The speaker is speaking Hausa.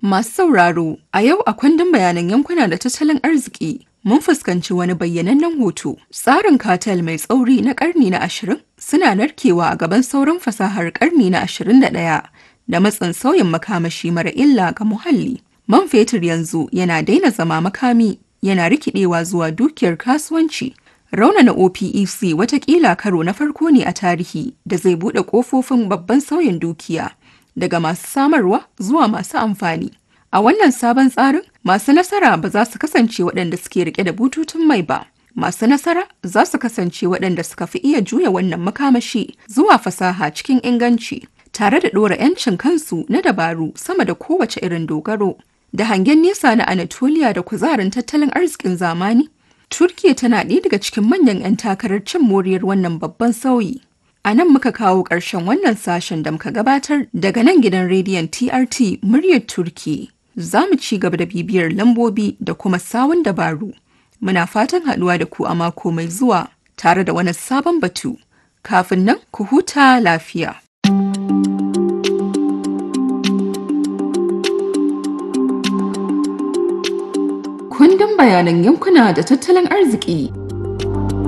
Masu sauraro, a yau a kundin bayanan yankuna da tattalin arziki mun fuskanci wani bayyanannen hoto. Tsarin katel mai tsauri na ƙarni na ashirin suna narkewa a gaban sauran fasahar ƙarni na ashirin da ɗaya da matsin sauyin makamashi mara illa ga muhalli. Man fetur yanzu yana daina zama makami yana rikidewa zuwa dukiyar kasuwanci. Raunana OPEC watakila karo na farko ne a tarihi da zai buɗe ƙofofin babban sauyin dukiya. daga masu samarwa zuwa masu amfani. A wannan sabon tsarin, masu nasara ba za su kasance waɗanda suke rike da bututun mai ba. Masu nasara za su kasance waɗanda suka fi iya juya wannan makamashi zuwa fasaha cikin inganci, tare da ɗora 'yancin kansu na dabaru sama da kowace irin dogaro. Da hangen nesa na Anatolia da kuzarin tattalin arzikin zamani, Turkiya tana ɗaya daga cikin manyan 'yan takarar cin moriyar wannan babban sauyi. A nan muka kawo ƙarshen wannan sashen da muka gabatar daga nan gidan rediyon TRT muryar Turki. Za mu ci gaba da bibiyar lambobi da kuma sawun dabaru. Muna fatan haɗuwa da ku a mako mai zuwa tare da wani sabon batu. Kafin nan ku huta lafiya. Kundin bayanan yankuna da tattalin arziki